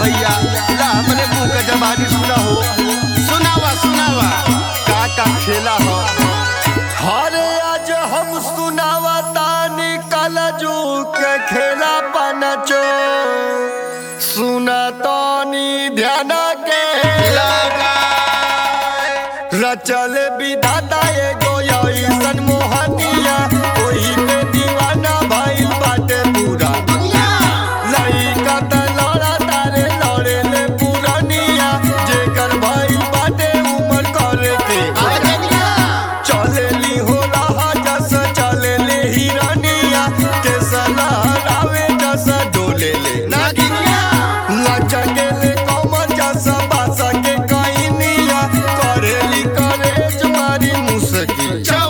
भैया ला हमरे मुंह का जबानी सुना हो सुनावा सुनावा का का खेला हो हरे आज हम सुनावा तानी कलजू के खेला पनचो सुना तानी ध्यान के रचल विधाता एगो ऐसन मोहनिया ओही पे दीवाना भइल बाटे पूरा लइका त लड़ा तारे लड़े ले पुरनिया जेकर भइल बाटे उमर करे के चलेली हो रहा जस चलेले हिरनिया के सलहरावे जस डोले ले लचकेले कमर जस बास के कइनिया करेली करे जमारी मुसकी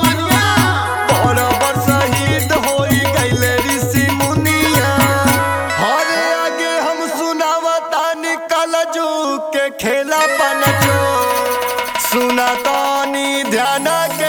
बराबर शहीद होई गइले ऋषि मुनिया हरे आगे हम सुनावतानी कलजू के खेला बनजो सुनातानी ध्यान के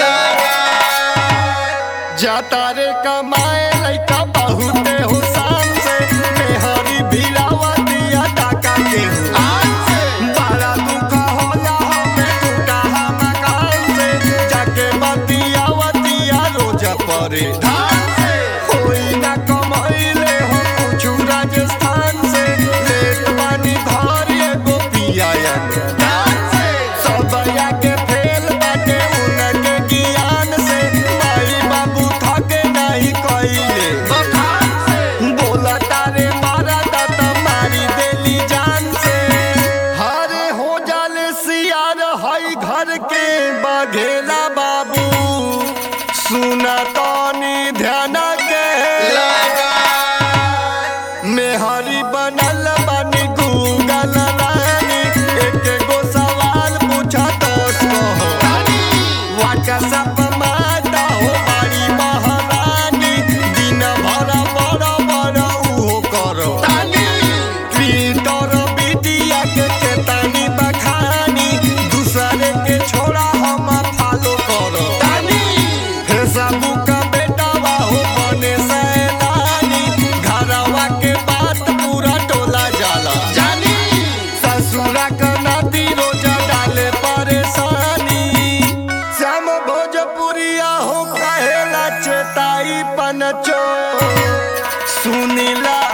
जाता रे कमाए लइका बहुते हो शान से मेहरी भिड़ावतिया टाका के बड़ा दुख होला हमें टूटा हम कान से जाके बतियावतिया रोज परे होई ना कमैले हो कुछु राजस्थान से लेत बानी घर एगो पियायन सबया के फेल बाटे उनके ज्ञान से माई बाबू थके नहीं कइले बोला तारे मारा दाता मारी देली जान से हरे हो जाले सियार हई घर के बघेला बाबू सुना तानी ध्यान के मेहरी बनल बानी गूगल रानी एक गो सवाल पूछा तो कहो व्हाट्सएप माता हो बड़ी महारानी दिन भर बड़ बड़ उहो करो ट्विटर मीडिया के केतानी बखानी दूसरे के छोड़ा हम फॉलो करो फेसबुक बेटावा हो बने सैलानी घरवा के बात पूरा टोला जाला ससुरा का नाती रोजा डाले परेशानी श्याम भोजपुरिया हो कहेला चेताई पनचो सुनीला